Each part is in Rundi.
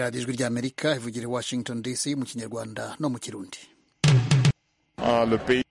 radiyo ijwi ry'amerika ivugira i washington dc mu kinyarwanda no mu kirundi Ah, le pays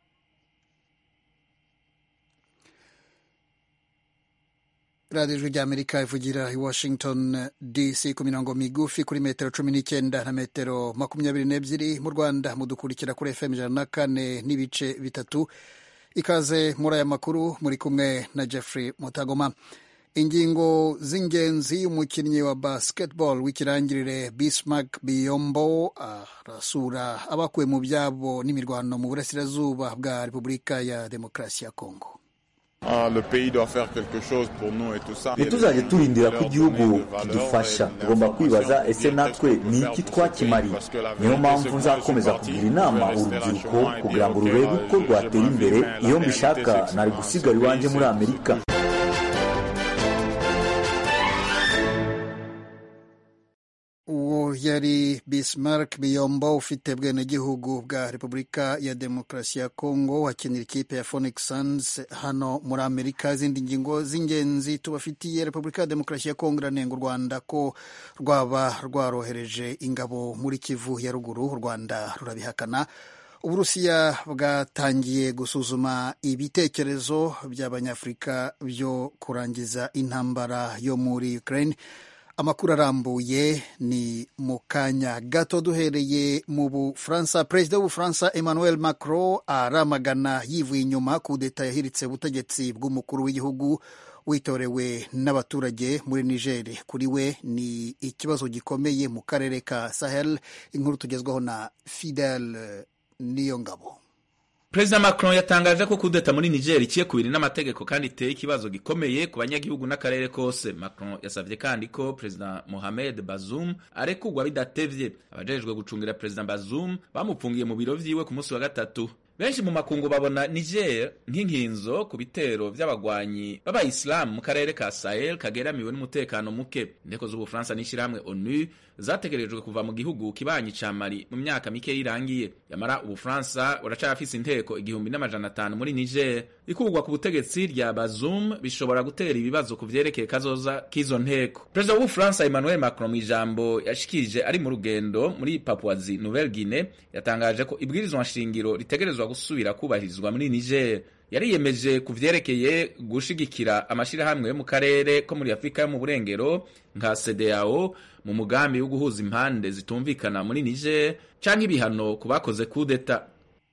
radiyo ijwi ry'amerika ivugira i washington dc ku mirongo migufi kuri metero cumi n'icyenda na metero makumyabiri n'ebyiri mu rwanda mudukurikira kuri fm ijana na kane n'ibice bitatu ikaze muri aya makuru muri kumwe na jeffrey mutagoma ingingo z'ingenzi umukinnyi wa basketball w'ikirangirire bismark biyombo arasura abakuwe mu byabo n'imirwano mu burasirazuba bwa repubulika ya demokarasi ya kongo ah, le pays doit faire quelque chose pour nous et tout ça. ntituzajye turindira ko Leur igihugu donner de valeur kidufasha et tugomba kwibaza d'information ese natwe que ni faire iki pour ce twakimariye pays, parce que la niyo vérité, mpamvu c'est que moi, nzakomeza je suis kugira parti, inama je vais rester là urubyiruko chez moi et kugira dire, ngo ok, rurebe euh, uko je- rwatera je imbere m'invite, mais la iyo réalité, mbishaka c'est que nari c'est gusigara un iwanjye pays, muri c'est- amerika uwo yari bismark biyombo ufite bwenegihugu bwa repubulika ya demokarasi ya kongo wakinira ikipe ya phoenix suns hano muri amerika izindi ngingo z'ingenzi tubafitiye repubulika ya demokarasi ya kongo iranenga u rwanda ko rwaba rwarohereje ingabo muri kivu ya ruguru u rwanda rurabihakana uburusiya bwatangiye gusuzuma ibitekerezo by'abanyafurika byo kurangiza intambara yo muri ukraine amakuru arambuye ni mu kanya gato duhereye mu bufaransa perezida w'ubufaransa emmanuel macron aramagana yivuye inyuma kudeta yahiritse ubutegetsi bw'umukuru w'igihugu witorewe n'abaturage muri niger kuri we ni ikibazo gikomeye mu karere ka sahel inkuru tugezwaho na fidel niyo ngabo Perezida Macron yatangaje ko kudeta muri Niger iciye kubiri n'amategeko kandi iteye ikibazo gikomeye ku banyagihugu n'akarere kose. Macron yasavye kandi ko Perezida Mohamed Bazoum arekurwa bidatevye. Abajejwe gucungira Perezida Bazoum bamupfungiye mu biro vyiwe ku munsi wa gatatu. Benshi mu makungu babona Niger nk'inkinzo ku bitero vy'abagwanyi b'abayisilamu mu karere ka Sahel kageramiwe n'umutekano muke. Inteko z'Ubufaransa n'ishirahamwe ONU zategerejwe kuva mu gihugu kibanyi ca Mali mu myaka mike irangiye. Yamara Ubufaransa buracafise inteko igihumbi n'amajana atanu muri Niger. Ikurwa ku butegetsi rya Bazoum bishobora gutera ibibazo ku vyerekeye kazoza k'izo nteko. Perezida w'Ubufaransa Emmanuel Macron mu ijambo yashikirije ari mu rugendo muri Papouasie Nouvelle Guinée yatangaje ko ibwirizwa nshingiro ritegerezwa gusubira kubahirizwa muri Niger. yariyemeje ku vyerekeye gushigikira amashirahamwe yo mu karere ko muri Afurika yo mu burengero nka CEDEAO mu mugambi wo guhuza impande zitumvikana muri Niger canke ibihano ku bakoze kudeta.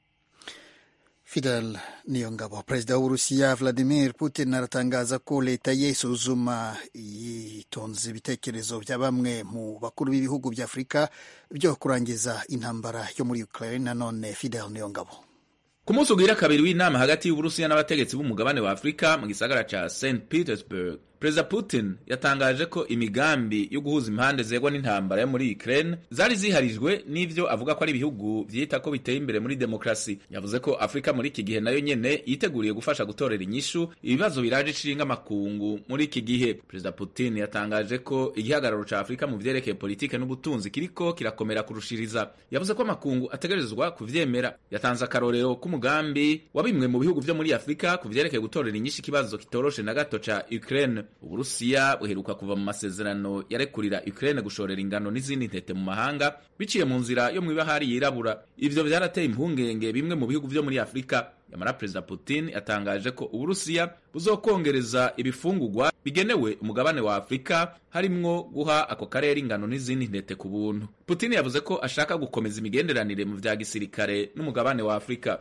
Fidel Niyongabo. Perezida w'Uburusiya Vladimir Putin aratangaza ko leta ye isuzuma yitonze ibitekerezo bya bamwe mu bakuru b'ibihugu bya Afurika byo kurangiza intambara yo muri Ukraine. Nanone Fidel Niyongabo. Ku munsi ugira kabiri w'inama hagati y'Uburusiya n'abategetsi b'umugabane wa Afurika mu gisagara ca St Petersburg, Perezida Putin yatangaje ko imigambi yo guhuza impande zegwa n'intambara yo muri Ukraine zari ziharijwe n'ivyo avuga ko ari ibihugu vyita ko biteye imbere muri demokrasi. Yavuze ko Afurika muri iki gihe nayo nyene yiteguriye gufasha gutorera inyishu ibibazo biraje ishinga amakungu muri iki gihe. Perezida Putin yatangaje ko igihagararo ca Afurika mu vyerekeye politike n'ubutunzi kiriko kirakomera kurushiriza. Yavuze ko amakungu ategerezwa kuvyemera. Yatanze akarorero k'umugambi wa bimwe mu bihugu vyo muri Afurika ku vyerekeye gutorera inyishu ikibazo kitoroshe na gato ca Ukraine. Uburusiya buheruka kuva mu masezerano yarekurira Ukraine gushorera ingano n'izindi ntete mu mahanga biciye mu nzira yo mw'ibahari yirabura. Ivyo vyarateye impungenge bimwe mu bihugu vyo muri Afurika. Yamara Perezida Putin yatangaje ko Uburusiya buzokongereza ibifungurwa bigenewe umugabane wa Afurika harimwo guha ako karere ingano n'izindi ntete ku buntu. Putin yavuze ko ashaka gukomeza imigenderanire mu vya gisirikare n'umugabane wa Afurika.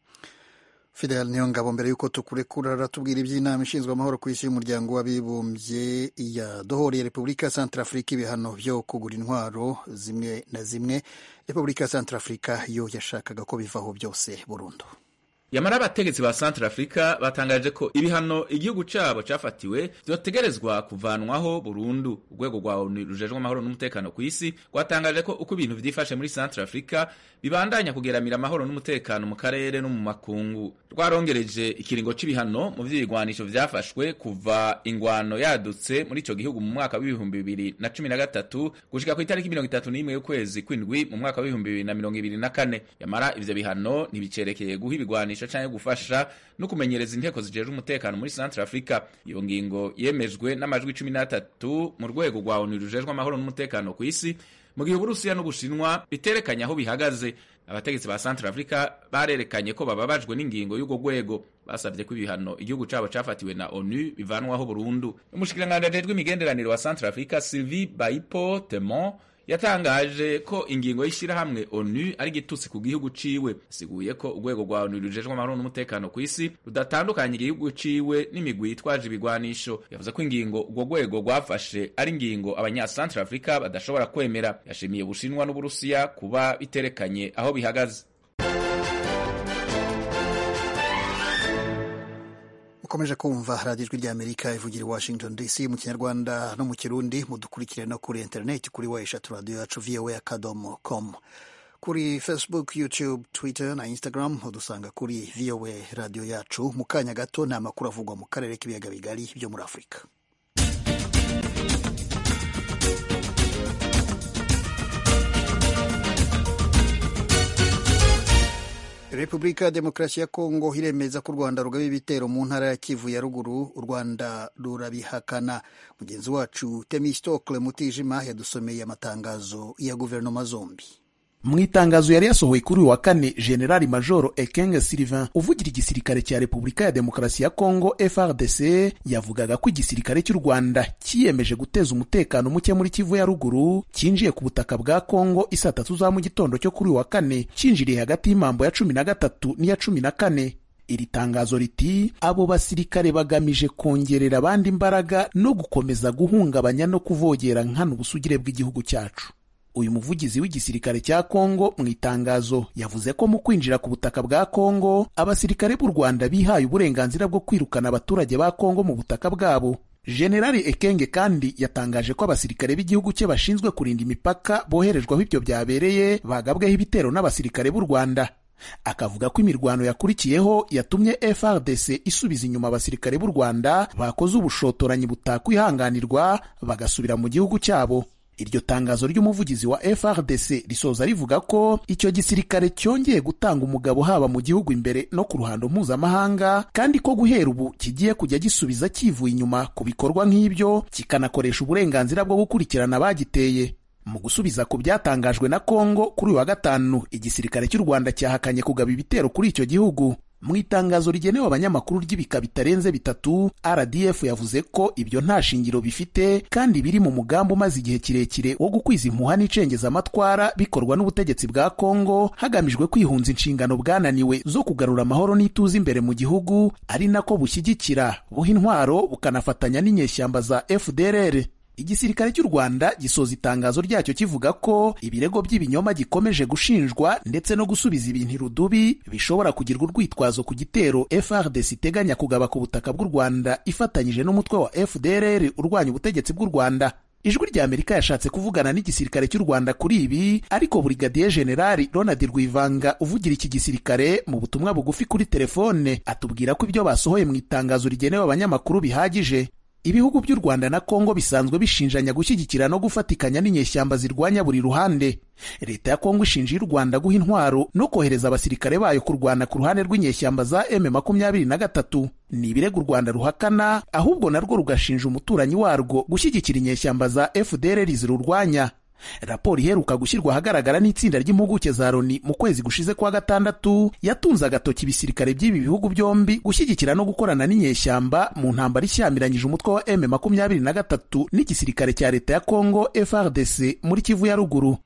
Fidel Niyongabo, mbere y'uko tukurekura aratubwira iby'inama ishinzwe amahoro ku isi y'umuryango w'abibumbye yadohoreye Repubulika ya Centrafrika ibihano byo kugura intwaro zimwe na zimwe. Repubulika ya Centrafrika yo yashakaga ko bivaho byose burundu. Yamara abategetsi ba Central Africa batangaje ko ibihano igihugu cabo cafatiwe vyotegerezwa kuvanwaho burundu. Urwego rwa ONU rujejwe amahoro n'umutekano ku isi rwatangaje ko uko ibintu vyifashe muri Central Africa bibandanya kugeramira amahoro n'umutekano mu karere no mu makungu. Rwarongereje ikiringo c'ibihano mu vy'ibigwanisho vyafashwe kuva ingwano yadutse muri ico gihugu mu mwaka w'ibihumbi bibiri na cumi na gatatu gushika ku itariki mirongo itatu n'imwe y'ukwezi kw'indwi mu mwaka w'ibihumbi bibiri na mirongo ibiri na kane. Yamara ivyo bihano ntibicerekeye guha ibigwanisho kwigisha canke gufasha no kumenyereza inteko zijejwe umutekano muri Central Africa iyo ngingo yemejwe n'amajwi cumi n'atatu mu rwego rwa ONU rujejwe amahoro n'umutekano ku isi mu gihe Uburusiya n'Ubushinwa biterekanye aho bihagaze abategetsi ba Central Africa barerekanye ko bababajwe n'ingingo y'ubwo rwego basabye ko ibihano igihugu cabo cafatiwe na ONU bivanwaho burundu umushikiranganji ajejwe imigenderanire wa Central Africa Sylvie Baipo Temon yatangaje ko ingingo y'ishyirahamwe onu ari igitutsi ku gihugu ciwe siguye ko urwego rwa onu rujejwe amahoro n'umutekano ku isi rudatandukanye igihugu ciwe n'imigwi yitwaje ibigwanisho yavuze ko ingingo urwo rwego rwafashe ari ingingo abanyasantre afurika badashobora kwemera yashimiye ubushinwa n'uburusiya kuba biterekanye aho bihagaze ukomeje kumva radiyo ijwi ry'amerika ivugira i washington dc mu kinyarwanda no mu kirundi mudukurikire no kuri interineti kuri wa eshatu radiyo yacu voa akadomo com kuri facebook youtube twitter na instagram udusanga kuri voa radiyo yacu mu kanya gato ni amakuru avugwa mu karere k'ibiyaga bigari byo muri afurika repubulika ya demokarasi ya kongo iremeza ko u rwanda rugaba ibitero mu ntara ya kivu ya ruguru u rwanda rurabihakana mugenzi wacu temistokle mutijima yadusomeye amatangazo ya guverinoma zombi mu itangazo yari yasohoye kuri uyu wa kane generali majoro ekenge sylvain uvugira igisirikare cya repubulika ya demokarasi ya kongo frdc yavugaga ko igisirikare cy'u rwanda cyiyemeje guteza umutekano muke muri kivu ya ruguru cyinjiye ku butaka bwa kongo isaa tatu za mu gitondo cyo kuri uyu wa kane cyinjiriye hagati y'imambo ya cumi na gatatu n'iya cumi na kane iri tangazo riti abo basirikare bagamije kongerera abandi imbaraga no gukomeza guhungabanya no kuvogera nkana ubusugire bw'igihugu cyacu uyu muvugizi w'igisirikare cya Kongo mu itangazo yavuze ko mu kwinjira ku butaka bwa Kongo abasirikare b'u Rwanda bihaye uburenganzira bwo kwirukana abaturage ba Kongo mu butaka bwabo Generali Ekenge kandi yatangaje ko abasirikare b'igihugu cye bashinzwe kurinda imipaka boherejwe aho ibyo byabereye bagabweho ibitero n'abasirikare b'u Rwanda akavuga ko imirwano yakurikiyeho yatumye FRDC isubiza inyuma abasirikare b'u Rwanda bakoze ubushotoranyi butakwihanganirwa bagasubira mu gihugu cyabo iryo tangazo ry'umuvugizi wa FRDC risoza rivuga ko icyo gisirikare cyongeye gutanga umugabo haba mu gihugu imbere no ku ruhando mpuzamahanga kandi ko guhera ubu kigiye kujya gisubiza kivuye inyuma ku bikorwa nk'ibyo kikanakoresha uburenganzira bwo gukurikirana abagiteye mu gusubiza ku byatangajwe na Kongo kuri uyu wa gatanu igisirikare cy'u Rwanda cyahakanye kugaba ibitero kuri icyo gihugu mu itangazo rigenewe abanyamakuru ry'ibika bitarenze bitatu rdf yavuze ko ibyo nta shingiro bifite kandi biri mu mugambi umaze igihe kirekire wo gukwiza impuha n'icengezamatwara bikorwa n'ubutegetsi bwa kongo hagamijwe kwihunza inshingano bwananiwe zo kugarura amahoro n'ituze imbere mu gihugu ari nako bushyigikira buha intwaro bukanafatanya n'inyeshyamba za fdrr igisirikare cy'u Rwanda gisoza itangazo ryacyo kivuga ko ibirego by'ibinyoma gikomeje gushinjwa ndetse no gusubiza ibintu irudubi bishobora kugirwa urwitwazo ku gitero FRDC iteganya kugaba ku butaka bw'u Rwanda ifatanyije n'umutwe wa FDLR urwanya ubutegetsi bw'u Rwanda ijwi rya Amerika yashatse kuvugana n'igisirikare cy'u Rwanda kuri ibi ariko Brigadier General Ronald Rwivanga uvugira iki gisirikare mu butumwa bugufi kuri telefone atubwira ko ibyo basohoye mu itangazo rigenewe abanyamakuru bihagije ibihugu by'u Rwanda na Kongo bisanzwe bishinjanya gushyigikira no gufatikanya n'inyeshyamba zirwanya buri ruhande leta ya Kongo ishinja y'u Rwanda guha intwaro no kohereza abasirikare bayo kurwana ku ruhande rw'inyeshyamba za M makumyabiri na gatatu ni ibirego u Rwanda ruhakana ahubwo narwo rugashinja umuturanyi warwo gushyigikira inyeshyamba za FDLR zirurwanya raporo iheruka gushyirwa ahagaragara n'itsinda ry'impuguke za Loni mu kwezi gushize kwa gatandatu yatunze agatoki ibisirikare by'ibi bihugu byombi gushyigikira no gukorana n'inyeshyamba mu ntambara ishyamiranyije umutwe wa M makumyabiri na gatatu n'igisirikare cya leta ya Kongo FRDC muri Kivu ya ruguru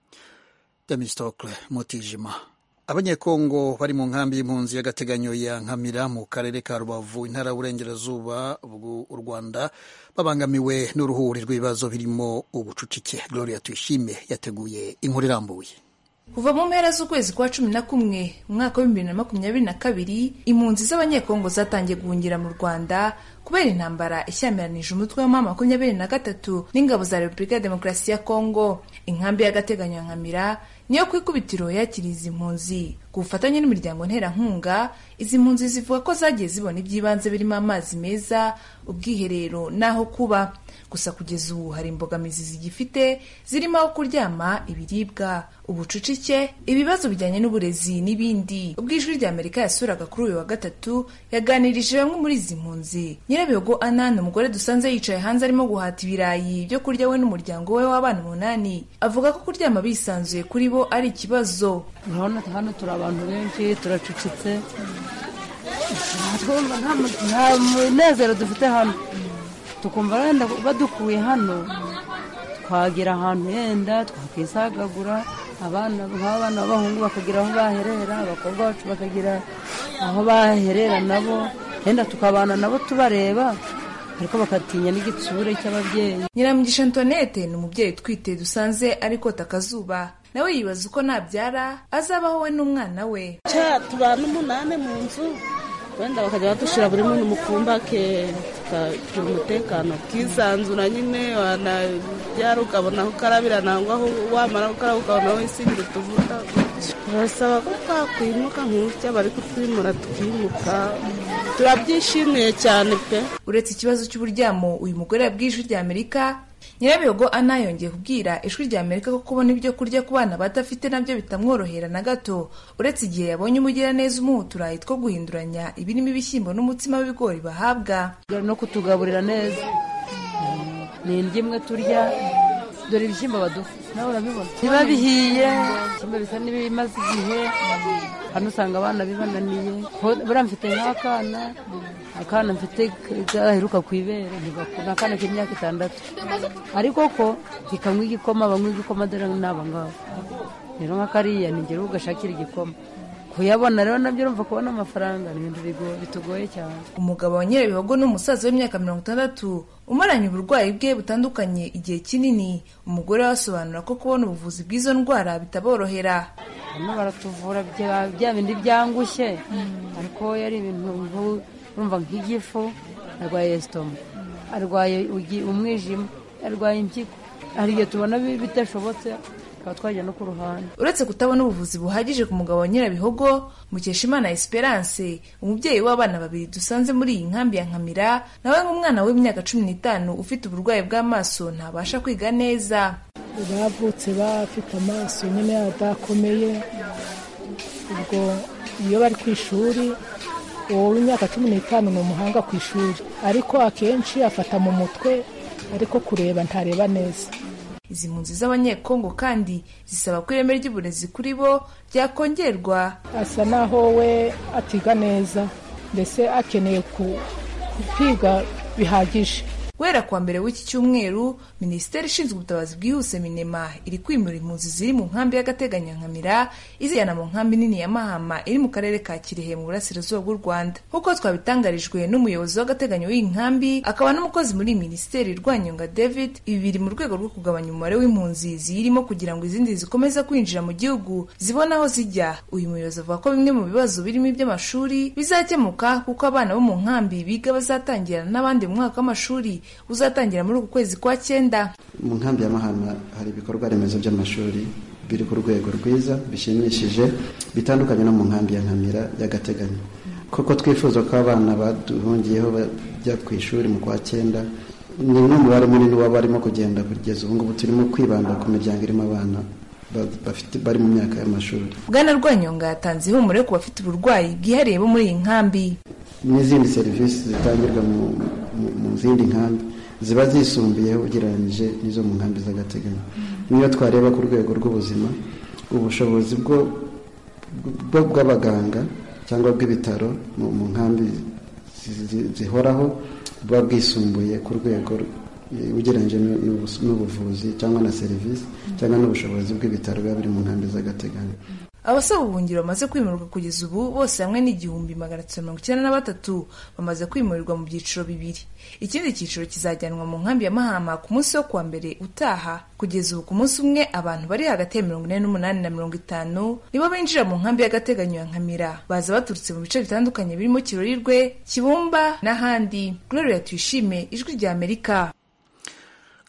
Temistokle Mutijima abanyekongo bari mu nkambi y'impunzi y'agateganyo ya nkamira mu karere ka rubavu intara y'uburengerazuba bw'u rwanda babangamiwe n'uruhuri rw'ibibazo birimo ubucucike gloria tuyishime yateguye inkuru irambuye kuva mu mpera z'ukwezi kwa cumi na kumwe umwaka w'ibihumbi bibiri na makumyabiri na kabiri impunzi z'abanyekongo zatangiye guhungira mu rwanda kubera intambara ishyamiranyije umutwe wa makumyabiri na gatatu n'ingabo za repubulika ya demokarasi ya kongo inkambi y'agateganyo ya nkamira niyo ku ikubitiro yakiriye izi mpunzi ku bufatanye n'imiryango nterankunga izi mpunzi zivuga ko zagiye zibona iby'ibanze birimo amazi meza ubwiherero n'aho kuba gusa kugeza ubu hari imbogamizi zigifite zirimo aho kuryama ibiribwa ubucucike ibibazo bijyanye n'uburezi n'ibindi ubwo ijwi rya amerika yasuraga kuri uyu wa gatatu yaganirije bamwe muri izi mpunzi nyirabihogo ana ni umugore dusanze yicaye hanze arimo guhata ibirayi byo kurya we n'umuryango we w'abana umunani avuga ko kuryama bisanzuye kuri bo ari ikibazo urabona hano turi abantu benshi turacucitse nta munezero dufite hano tukumva wenda badukuye hano twagera ahantu yenda twakisagagura abana nk'abana b'abahungu bakagira aho baherera abakobwa bacu bakagira aho baherera nabo yenda tukabana nabo tubareba ariko bakatinya n'igitsure cy'ababyeyi nyiramugisha antoinette ni umubyeyi utwite dusanze ariko akazuba nawe yibaza uko nabyara azabaho we n'umwana we tubana umunani mu nzu wenda bakajya badushyira buri muntu mu kumba ke tukagira umutekano ukisanzura nyine wanabyara ukabona aho ukarabira nangwa aho wamara gukaraba ukabona aho wisigira utuvuta barasaba ko twakwimuka nk'utya bari kutwimura tukimuka turabyishimiye cyane pe uretse ikibazo cy'uburyamo uyu mugore yabwiye ijwi rya amerika nyirabihogo ana yongeye kubwira ijwi rya amerika ko kubona ibyo kurya ku bana badafite nabyo bitamworohera na gato uretse igihe yabonye umugiraneza umuha uturayi two guhinduranya ibirimo ibishyimbo n'umutsima w'ibigori bahabwa no kutugaburira neza ni indyo imwe turya dore ibishyimbo baduha nawe urabibona biba bihiye ibishyimbo bisa n'ibimaze igihe hano usanga abana bibananiye buriya mfite nk'akana akana mfite gaheruka ku ibere ni akana k'imyaka itandatu ariko ko kikanywa igikoma banywa igikoma dore n'aba ngaba rero nka kariya ni ngero ugashakira igikoma kuyabona rero nabyo urumva kubona amafaranga ni ibintu bitugoye cyane umugabo wa nyirabihogo ni umusaza w'imyaka mirongo itandatu umaranye uburwayi bwe butandukanye igihe kinini umugore we asobanura ko kubona ubuvuzi bw'izo ndwara bitaborohera hano baratuvura bya bindi byangushye ariko yari ibintu urumva nk'igifu arwaye esitoma arwaye umwijima arwaye impyiko hari igihe tubona bidashobotse tukaba twajya no ku ruhande uretse kutabona ubuvuzi buhagije ku mugabo wa nyirabihogo mukeshimana esperance umubyeyi w'abana babiri dusanze muri iyi nkambi ya nkamira nawe nk'umwana w'imyaka cumi n'itanu ufite uburwayi bw'amaso ntabasha kwiga neza bavutse bafite amaso nyine adakomeye ubwo iyo bari ku ishuri uwo w'imyaka cumi n'itanu ni umuhanga ku ishuri ariko akenshi afata mu mutwe ariko kureba ntareba neza izi mpunzi z'abanyekongo kandi zisaba ko ireme ry'uburezi kuri bo ryakongerwa asa naho we atiga neza mbese akeneye kwiga bihagije guhera kuwa mbere w'iki cyumweru minisiteri ishinzwe ubutabazi bwihuse minema iri kwimura impunzi ziri mu nkambi y'agateganyo nkamira izijyana mu nkambi nini ya mahama iri mu karere ka kirehe mu burasirazuba bw'u rwanda nk'uko twabitangarijwe n'umuyobozi w'agateganyo w'iyi nkambi akaba n'umukozi muri minisiteri rwanyonga david ibi biri mu rwego rwo kugabanya umubare w'impunzi ziyirimo kugira ngo izindi zikomeze kwinjira mu gihugu zibone aho zijya uyu muyobozi avuga ko bimwe mu bibazo birimo iby'amashuri bizakemuka kuko abana bo mu nkambi biga bazatangira n'abandi mu mwaka w'amashuri uzatangira muri uku kwezi kwa cyenda mu nkambi ya mahama hari ibikorwa remezo by'amashuri biri ku rwego rwiza bishimishije bitandukanye no mu nkambi ya nkamira y'agateganyo kuko twifuza ko abana baduhungiyeho bajya ku ishuri mu kwa cyenda ni n'umubare munini waba barimo kugenda kugeza ubu ngubu turimo kwibanda ku miryango irimo abana bari mu myaka y'amashuri bwana rwanyonga yatanze ihumure ku bafite uburwayi bwihariye bo muri iyi nkambi n'izindi serivisi zitangirwa mu zindi nkambi ziba zisumbuyeho ugereranyije n'izo mu nkambi z'agateganyo niyo twareba ku rwego rw'ubuzima ubushobozi bw'abaganga cyangwa bw'ibitaro mu nkambi zihoraho buba bwisumbuye ku rwego ugereranyije n'ubuvuzi cyangwa na serivisi cyangwa n'ubushobozi bw'ibitaro biba biri mu nkambi z'agateganyo abasaba ubuhungiro bamaze kwimurwa kugeza ubu bose hamwe n'igihumbi magana atatu mirongo icyenda na batatu bamaze kwimurirwa mu byiciro bibiri ikindi cyiciro kizajyanwa mu nkambi ya mahama ku munsi wo kuwa mbere utaha kugeza ubu ku munsi umwe abantu bari hagati ya mirongo ine n'umunani na mirongo itanu nibo binjira mu nkambi y'agateganyo ya nkamira baza baturutse mu bice bitandukanye birimo kirorirwe kibumba n'ahandi gloria tuyishime ijwi rya amerika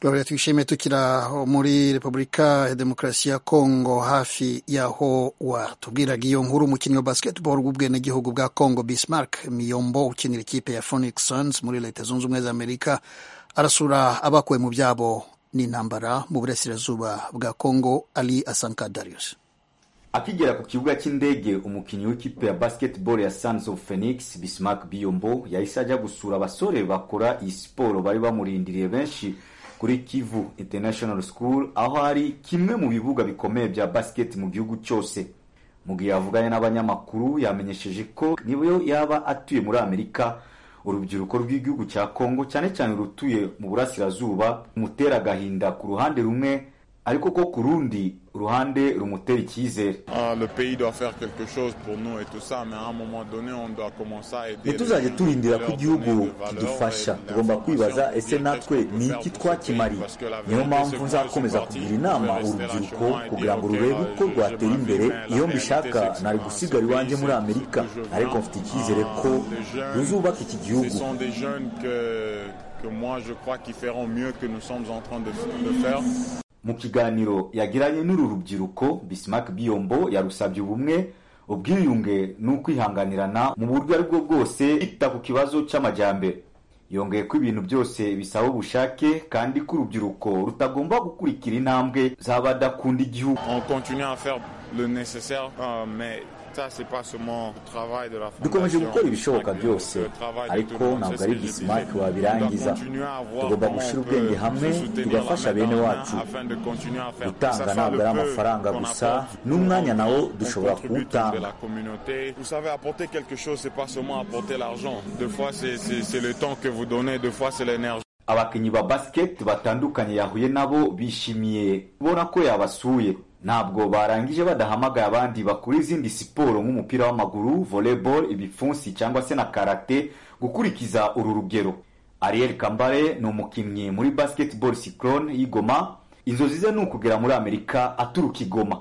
Gloria twishimiye tukiri aho muri repubulika ya demokarasi ya kongo hafi y'aho watubwiraga iyo nkuru umukinnyi wa basketball w'ubwenegihugu bwa kongo bismark miyombo ukinira ikipe ya phoenix suns muri leta zunze ubumwe za amerika arasura abakuwe mu byabo n'intambara mu burasirazuba bwa kongo ali asanka darius akigera ku kibuga cy'indege umukinnyi w'ikipe ya basketball ya Sons of Phoenix Bismarck Biyombo yahise ajya gusura abasore bakora iyi siporo bari bamurindiriye benshi kuri Kivu International School aho hari kimwe mu bibuga bikomeye bya basket mu gihugu cyose mu gihe yavuganye n'abanyamakuru yamenyesheje ko niyo yaba atuye muri Amerika urubyiruko rw'igihugu cya Kongo cyane cyane rutuye mu burasirazuba rumutera agahinda ku ruhande rumwe ariko ko ku rundi ruhande rumutera icyizere Ah, le pays doit faire quelque chose pour nous et tout ça, mais à un moment donné, on doit commencer à aider. ntituzajye les turindira gens, ko leur igihugu donner de valeur kidufasha et tugomba kwibaza d'information, ese dire natwe qu'est-ce qu'on ni peut iki faire pour twakimariye ce pays, parce que la niyo vérité, mpamvu c'est que moi, nzakomeza je suis kugira parti, inama je vais rester là urubyiruko chez moi et kugira dire, ngo ok, rurebe là, uko je- rwatera je imbere m'invite, mais iyo la mbishaka réalité, c'est nari que gusiga ce iwanjye pays, muri c'est amerika que je viens, ariko mfite icyizere ko ah, les jeunes, ruzubaka iki gihugu Ce sont des jeunes que, que moi, je crois qu'ils feront mieux que nous sommes en train de, de faire. mu kiganiro yagiranye n'uru rubyiruko Bismarck Biyombo yarusabye ubumwe ubwiyunge n'ukwihanganirana mu buryo ari bwo bwose yita ku kibazo cy'amajyambere yongeye ko ibintu byose bisaba ubushake kandi ko urubyiruko rutagomba gukurikira intambwe z'abadakunda igihugu On continue à faire le nécessaire, euh, mais ça, c'est pas seulement le travail de la dukomeje fondation. gukora ibishoboka C'est byose le travail de ariko tout le monde, ntabwo c'est ari ce que je Bismarck disais. wabirangiza On doit continuer à voir tugomba comment gushyira on peut ubwenge hamwe se soutenir tugafasha la main bene dans la main wacu afin de continuer à faire. gutanga Que ça soit ntabwo le ari peu amafaranga qu'on gusa apporte, n'umwanya nawo on dushobora contribue tous kuwutanga de la communauté. Vous savez, apporter quelque chose, c'est pas seulement apporter l'argent. Deux fois, c'est- c'est c'est le temps que vous donnez, deux fois, c'est l'énergie. abakinnyi ba basket batandukanye yahuye nabo bishimiye kubona ko yabasuye ntabwo barangije badahamagaye abandi bakora izindi siporo nk'umupira w'amaguru volleyball ibipfunsi cyangwa se na karate gukurikiza uru rugero ariel kambare ni umukinnyi muri basketball cyclone y'igoma inzozi ze ni ukugera muri amerika aturuka igoma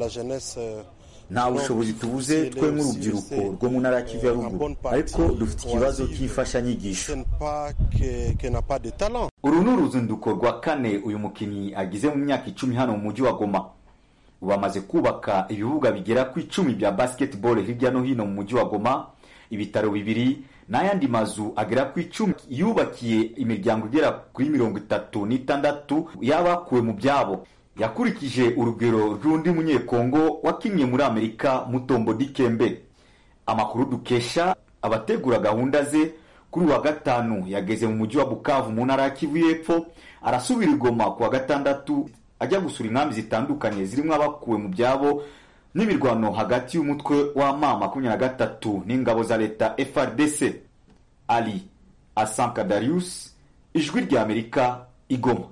nta bushobozi tubuze twe nk'urubyiruko rwo mu ntara ya kivu ya ruguru ariko dufite ikibazo cy'imfashanyigisho uru ni uruzinduko rwa kane uyu mukinnyi agize mu myaka icumi hano mu mujyi wa goma ubu amaze kubaka ibibuga bigera ku icumi bya basketball hirya no hino mu mujyi wa goma ibitaro bibiri n'ayandi mazu agera ku icumi yubakiye imiryango igera kuri mirongo itatu n'itandatu y'abakuwe mu byabo yakurikije urugero rw'undi munyekongo wakinnye muri amerika mutombo dikembe amakuru dukesha abategura gahunda ze kuri uwa gatanu yageze mu mujyi wa bukavu mu ntara ya kivu y'epfo arasubira i goma ku wa gatandatu ajya gusura inkambi zitandukanye zirimo abakuwe mu byabo n'imirwano hagati y'umutwe w'ama makumyabiri na gatatu n'ingabo za leta frdc ali asanka darius ijwi rya amerika igoma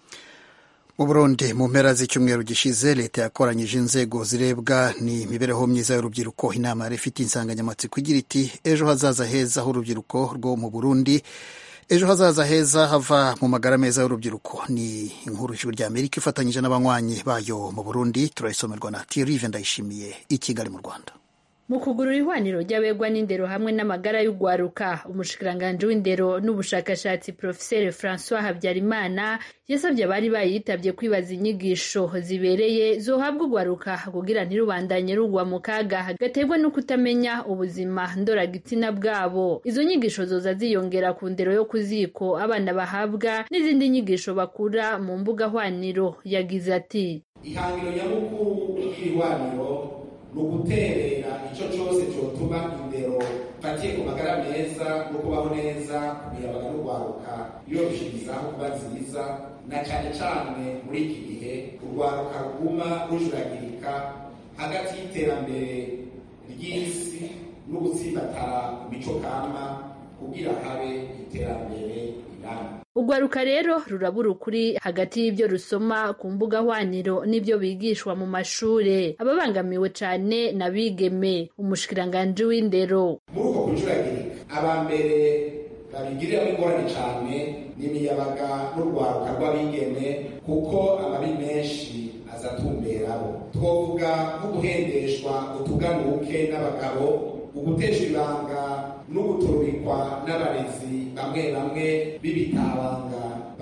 mu burundi mu mpera z'icyumweru gishize leta yakoranyije inzego zirebwa n'imibereho myiza y'urubyiruko inama yari ifite insanganyamatsiko igira iti ejo hazaza heza h'urubyiruko rwo mu burundi ejo hazaza heza hava mu magara meza y'urubyiruko ni inkuru ijuru rya amerika ifatanyije n'abanywanyi bayo mu burundi turayisomerwa na tirive ndayishimiye i kigali mu rwanda mu kugurura ihwaniro ry'abegwa n'indero hamwe n'amagara y'ugwaruka umushikiranganji w'indero n'ubushakashatsi profeseri francois habyarimana yasabye abari bayitabye kwibaza inyigisho zibereye zohabwa ugwaruka kugira ntirubandanye rugwa mu kaga gaterwa no kutamenya ubuzima ndoragitsina bwabo izo nyigisho zoza ziyongera ku ndero yo ku ziko abana bahabwa n'izindi nyigisho bakura mu mbuga hwaniro yagize ati ihangiro nyamukuru ry'ihwaniro ni uguterera icyo cyose cyotuma indero fatiye ku magara meza no kubaho neza ku miyabaga no kwaruka yoroshirizaho kuba nziza na cyane cyane muri iki gihe urwaruka ruguma rujuragirika hagati y'iterambere ry'isi n'ugutsimbatara ku mico kama kugira habe iterambere rirambye urwaruka rero rurabura ukuri hagati y'ibyo rusoma ku mbuga hwaniro n'ibyo bigishwa mu mashure ababangamiwe cane n'abigeme umushikiranganji w'indero muri uko kujuragirika aba mbere babigiriramo ingorane cyane n'imiyabaga n'urwaruka rw'abigeme kuko amabi menshi azatumberaho twovuga nko guhendeshwa utuganuke n'abagabo uguteshwa ibanga n'uguturubikwa n'abarezi bamwe bamwe b'ibitabanga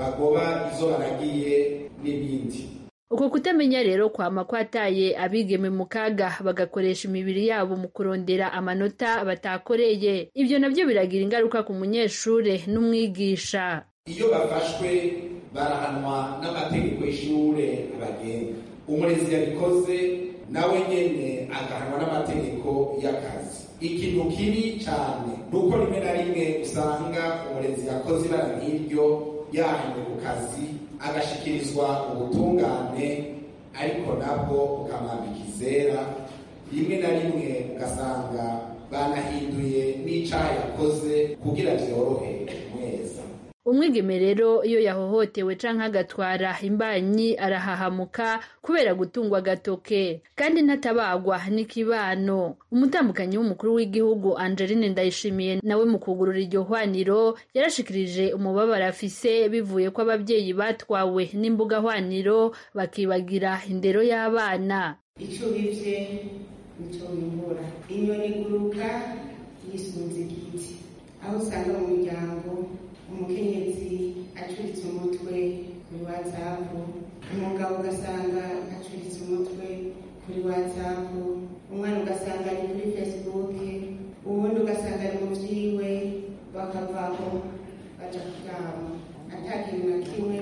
bagoba izo baragiye n'ibindi uko kutamenya rero kwama kwataye abigeme mu kaga bagakoresha imibiri yabo mu kurondera amanota batakoreye ibyo nabyo biragira ingaruka ku munyeshure n'umwigisha iyo bafashwe barahanwa n'amategeko y'ishure abagenga umurezi yabikoze nawe nyene agahanwa n'amategeko y'akazi ikintu kibi cyane ni uko rimwe na rimwe usanga umurezi yakoze ibara nk'iryo yahanywe ku kazi agashikirizwa ubutungane ariko nabwo bukamwambika izera rimwe na rimwe ugasanga banahinduye n'icaha yakoze kugira vyorohe mweza umwigeme rero iyo yahohotewe canke agatwara imbanyi arahahamuka kubera gutungwa agatoke kandi ntatabagwa n'ikibano umutambukanyi w'umukuru w'igihugu angeline ndayishimiye nawe mu kugurura iryo hwaniro yarashikirije umubabaro afise bivuye ko abavyeyi batwawe n'imbuga hwaniro bakibagira indero y'abana ico bivye nico bimbura inyoni iguruka yisunze igiti aho usanga mu muryango umukenyezi acuritse umutwe kuri watsapu umugabo ugasanga acuritse umutwe kuri watsapu umwana ugasanga ari kuri fesibuke uwundi ugasanga ari mu vyiwe bakavaho baja kuryama ata kintu na kimwe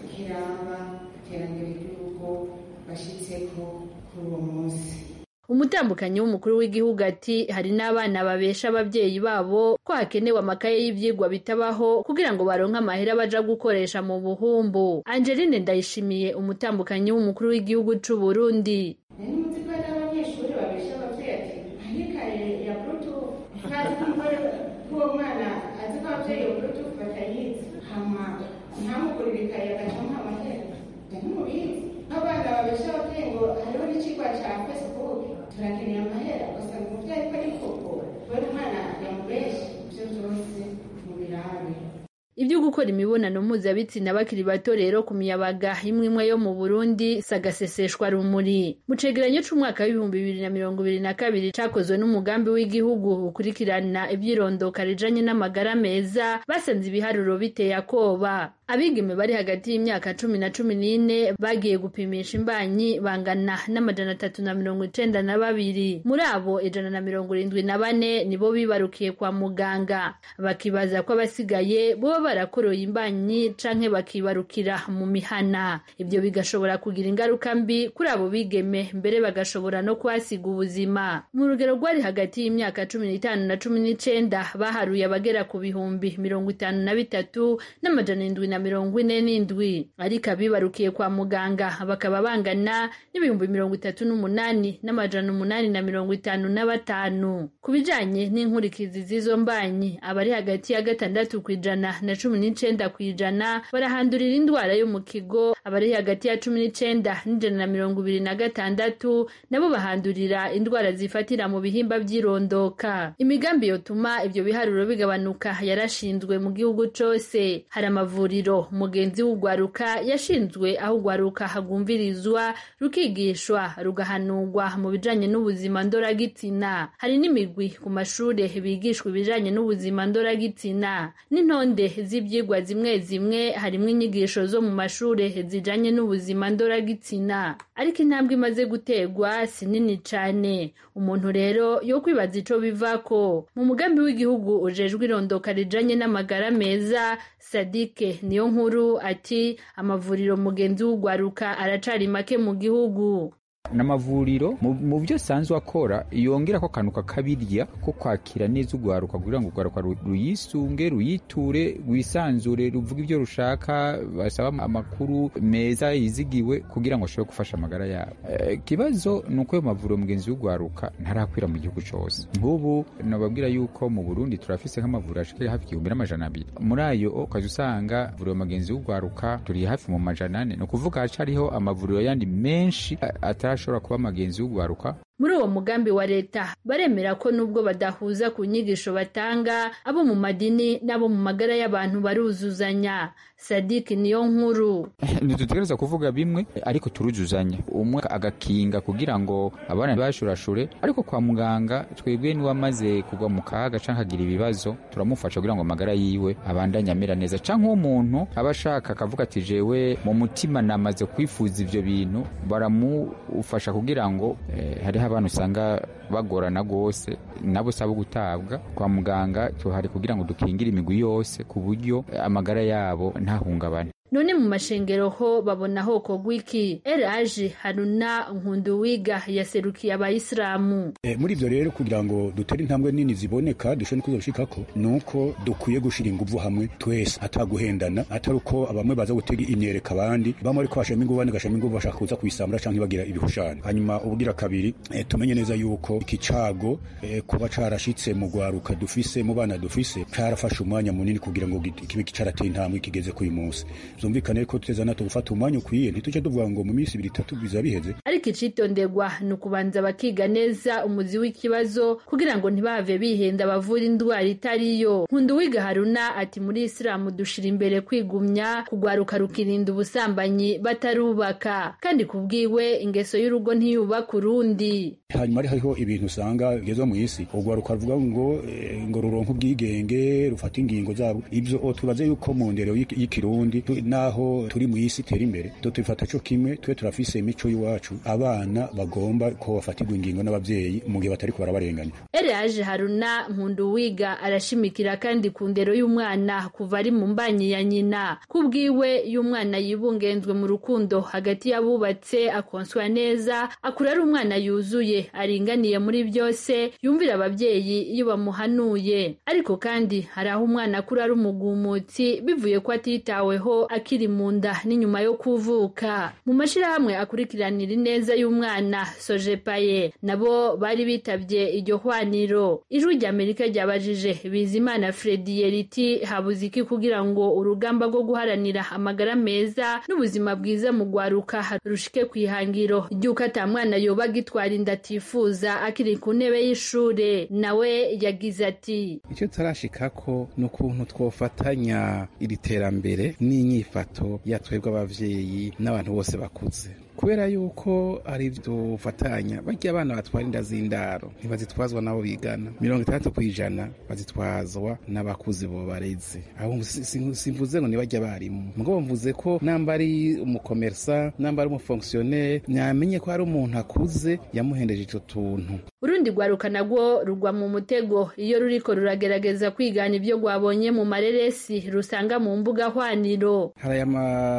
kiraba iterambere ry'urugo bashitseko kuri uwo munsi umutambukanyi w'umukuru w'igihugu ati hari n'abana babesha abavyeyi babo ko hakenewe amakaye y'ivyigwa bitabaho kugira ngo baronke amahera baja gukoresha mu buhumbu angeline ndayishimiye umutambukanyi w'umukuru w'igihugu c'u burundi nari muzi ko hari abanyeshuri babesha abavyeyi ati hari ikaye ya bluetooth ntazi ko uwo mwana azi ko abavyeyi iyo bluetooth batayizi hama ntamugurire ikaye agacamuha amahera ntimubizi abana babesha abavyeyi ngo hariho n'icigwa ca facebook turakeneye amahera ugasanga umuvyeyi ko ari koko we umwana yamubeshe ivyo vyose mubirabe ibyo gukora imibonano mpuzabitsina bakiri bato rero ku miyabaga imwe imwe yo mu burundi sagaseseshwa rumuri mu cegeranyo c'umwaka w'ibihumbi bibiri na mirongo ibiri na kabiri cakozwe n'umugambi w'igihugu ukurikirana ivyirondoka rijanye n'amagara meza basanze ibiharuro biteye akoba abigeme bari hagati y'imyaka cumi na cumi n'ine bagiye gupimisha imbanyi bangana n'amajana atatu na mirongo icenda na babiri muri abo ijana na mirongo irindwi na bane nibo bibarukiye kwa muganga bakibaza ko abasigaye boba barakoroye imbanyi canke bakibarukira mu mihana ibyo bigashobora kugira ingaruka mbi kuri abo bigeme mbere bagashobora no kuhasiga ubuzima mu rugero rwari hagati y'imyaka cumi n'itanu na cumi n'icenda baharuye abagera ku bihumbi mirongo itanu na bitatu n'amajana indwi na mirongo ine n'indwi ariko abibarukiye kwa muganga bakaba bangana n'ibihumbi mirongo itatu n'umunani n'amajana umunani na mirongo itanu na batanu ku bijanye n'inkurikizi z'izo mbanyi abari hagati ya gatandatu ku ijana na cumi n'icenda ku ijana barahandurira indwara yo mu kigo abari hagati ya cumi n'icenda n'ijana na mirongo ibiri na gatandatu nabo bahandurira indwara zifatira mu bihimba vy'irondoka imigambi yotuma ivyo biharuro bigabanuka yarashinzwe mu gihugu cose hari amavuriro mugenzi w'ugwaruka yashinzwe aho ugwaruka hagumvirizwa rukigishwa rugahanurwa mu bijanye n'ubuzima ndoragitsina hari n'imigwi ku mashure bigishwa ibijanye n'ubuzima ndoragitsina n'intonde z'ivyigwa zimwe zimwe harimwo inyigisho zo mu mashure zijanye n'ubuzima ndoragitsina ariko intambwe imaze guterwa si nini cane umuntu rero yo kwibaza ico bivako mu mugambi w'igihugu ujejwe irondoka rijanye n'amagara meza sadike niyo nkuru ati amavuriro mugenzi w'ugwaruka aracari make mu gihugu n'amavuriro mu byo asanzwe akora yongera ko akantu kakabirya ko kwakira neza urwaruka kugira ngo urwaruka ruyisunge ruyiture rwisanzure ruvuga ibyo rushaka basaba amakuru meza yizigiwe kugira ngo ashobore gufasha amagara yabo ikibazo ni uko ayo mavuriro mugenzi w'urwaruka ntarakwira mu gihugu cyose nk'ubu nababwira yuko mu burundi turafise nk'amavuriro ashika hafi igihumbi n'amajana abiri muri ayo ukaza usanga vuriro mugenzi w'urwaruka turi hafi mu majana ane ni ukuvuga hacariho amavuriro yandi menshi atari ashobora kuba amagenzi y'ugwaruka muri uwo mugambi wa leta baremera ko nubwo badahuza ku nyigisho batanga abo mu madini n'abo mu magara y'abantu baruzuzanya sadiki niyo nkuru ntidutegereza kuvuga bimwe ariko turuzuzanya umwe agakinga kugira ngo abana bashurashure ariko kwa muganga twebwe niwamaze kugwa mu kaga canke akagira ibibazo turamufasha kugira ngo amagara yiwe abandanye amera neza canke uwo muntu aba ashaka akavuga ati jewe mu mutima namaze kwifuza ivyo bintu baramufasha kugira ngo eh, hariho abantu usanga bagorana rwose nabo saba gutabwa kwa muganga tuhari kugira ngo dukingire imigwi yose ku buryo amagara yabo ntahungabane none mu mashengero ho babona hoko gwiki eraje haruna nkunduwiga yaserukiye abayisilamu e, muri ivyo rero kugira ngo dutere intambwe nini ziboneka dushobore kuzoshikako nuko dukwiye gushira inguvu hamwe twese ataguhendana atari uko bamwe baza gutega imyereka abandi bamwe ariko bashama inguvu abandi gashama inguvu bashaka kuza kuyisambura canke bagira ibihushane hanyuma ubugira kabiri e, tumenye neza yuko iki cago e, kuba carashitse mu gwaruka dufise mu bana dufise carafashe umwanya munini kugira ngo kibe carateye intambwe kigeze k'uyu munsi zumvikane ko tuteza nato gufata umwanya ukwiye ntituje tuvuga ngo mu minsi ibiri itatu biza biheze ariko icitonderwa ni ukubanza bakiga neza umuzi w'ikibazo kugira ngo ntibave bihenda bavura indwara itariyo nkunduwiga haruna ati muri isilamu dushira imbere kwigumya kugwaruka rukirinda ubusambanyi batarubaka kandi kubwiwe ingeso y'urugo ntiyubaka urundi hanyuma ari hariho ibintu usanga bigezwa mu isi urwaruka ruvuga ngo ngo ruronke ubwigenge rufata ingingo zabo ibyo tubaze yuko mu ndero y'ikirundi naho turi mu isi itera imbere to tubifata cyo kimwe twe turafise imico y'iwacu abana bagomba ko bafatirwa ingingo n'abavyeyi mu gihe batari barabarenganya Eraje Haruna Nkunduwiga arashimikira kandi ku ndero y'umwana kuva ari mu mbanyi ya nyina kubwiwe y'umwana yibungenzwe mu rukundo hagati y'abubatse akonswa neza akura ari umwana yuzuye aringaniye muri byose yumvira abavyeyi iyo bamuhanuye ariko kandi hari aho umwana akura ari umugumutsi bivuye ko atitaweho akiri mu nda n'inyuma yo kuvuka mu mashirahamwe akurikiranira ineza y'umwana sojepaye nabo bari bitabye iryo hwaniro ijwi ry'amerika ryabajije bizimana fredi riti habuze iki kugira ngo urugamba rwo guharanira amagara meza n'ubuzima bwiza mu gwaruka rushike ku ihangiro ry'uko ata mwana yoba agitwara inda atifuza akiri ku ntebe y'ishure nawe yagize ati icyo turashikako ni ukuntu twofatanya iri terambere n'inyifato ya twebwe abavyeyi n'abantu bose bakuze kubera yuko ari dufatanya barya abana batwara inda z'indaro ntibazitwazwa nabo bigana mirongo itandatu ku ijana bazitwazwa n'abakuzi bo bareze aho simvuze ngo nibajya abarimu mugabo mvuze ko namba ari umukomersa namba ari umufonkisiyoneri nyamenye ko hari umuntu akuze yamuhendeje icyo tuntu urundi rwaruka nagwo rugwa mu mutego iyo ruriko ruragerageza kwigana ibyo rwabonye mu mareresi rusanga mu mbuga hwaniro hari aya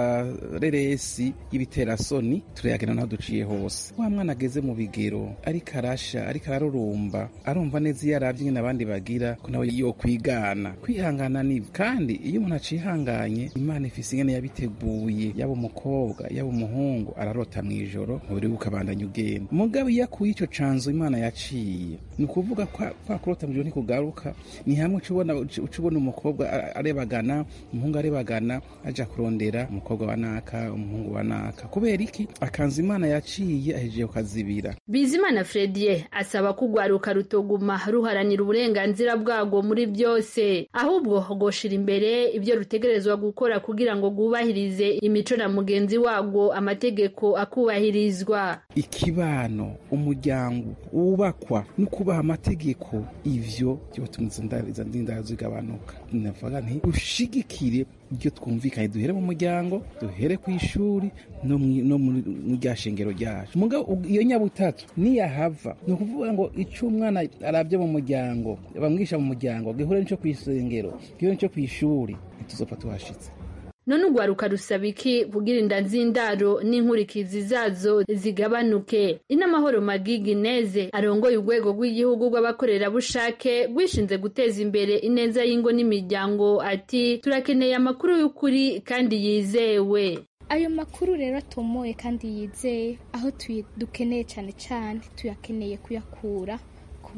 mareresi y'ibiterasoni turayagana naho duciye hose wa mwana ageze mu bigero ariko arasha ariko ararurumba arumva neza iyo arabye nyine abandi bagira ko nawe yo kwigana kwihangana ni kandi iyo umuntu acihanganye imana ifise ingene yabiteguye yaba umukobwa yaba umuhungu ararota mu ijoro umubiri we ukabandanya ugenda mugabo iyo akuye ico canzo imana yaciye ni ukuvuga kwa kurota mu ijoro ntikugaruka ni hamwe uca ubona umukobwa arebagana umuhungu arebagana aja kurondera umukobwa wa naka umuhungu wa naka kubera iki akanzu imana yaciye ahejeje kukazibira bizimana fredie asaba ko urwaruka rutoguma ruharanira uburenganzira bwarwo muri byose ahubwo rwoshira imbere ibyo rutegerezwa gukora kugira ngo rwubahirize imico na mugenzi warwo amategeko akubahirizwa ikibano umuryango wubakwa no kubaha amategeko ivyo byotuma izo ndindaro zigabanuka navuga nti ushigikire ibyo twumvikanye duhere mu muryango duhere ku ishuri no mu rya shengero ryacu mugabo iyo nyabutatu niyahava ni ukuvuga ngo icyo umwana arabye mu muryango bamwisha mu muryango gihure n'icyo ku isengero gihure n'icyo ku ishuri ntituzopfa tuhashitse none urwaruka rusaba iki kugira inda nz'indaro n'inkurikizi zazo zigabanuke inamahoro magigi neze arongoye urwego rw'igihugu rw'abakorerabushake rwishinze guteza imbere ineza y'ingo n'imiryango ati turakeneye amakuru y'ukuri kandi yizewe ayo makuru rero atomoye kandi yizeye aho dukeneye cyane cyane tuyakeneye kuyakura ku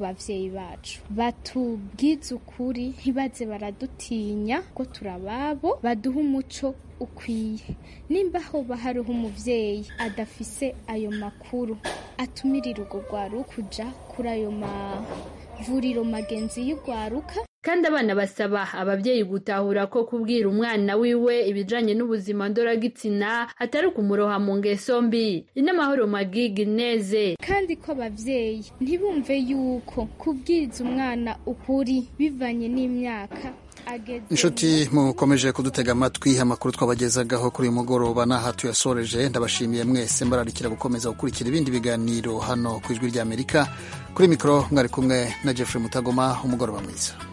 bavyeyi bacu batubwize ukuri ntibaze baradutinya ko turababo baduha umuco ukwiye nimba hoba hariho umuvyeyi adafise ayo makuru atumirira urwo rwaruka uja kuri ayo mavuriro magenzi y'urwaruka kandi abana basaba ababyeyi gutahura ko kubwira umwana wiwe ibijanye n'ubuzima ndoragitsina atari ukumuroha mu ngeso mbi inamahoro magigi neze kandi ko abavyeyi ntibumve yuko kubwiriza umwana ukuri bivanye n'imyaka inshuti mukomeje kudutega amatwi amakuru twabagezagaho kuri uyu mugoroba n'aha tuyasoreje ndabashimiye mwese mbararikira gukomeza gukurikira ibindi biganiro hano ku ijwi ry'amerika kuri mikoro mwari kumwe na jeffrey mutagoma umugoroba mwiza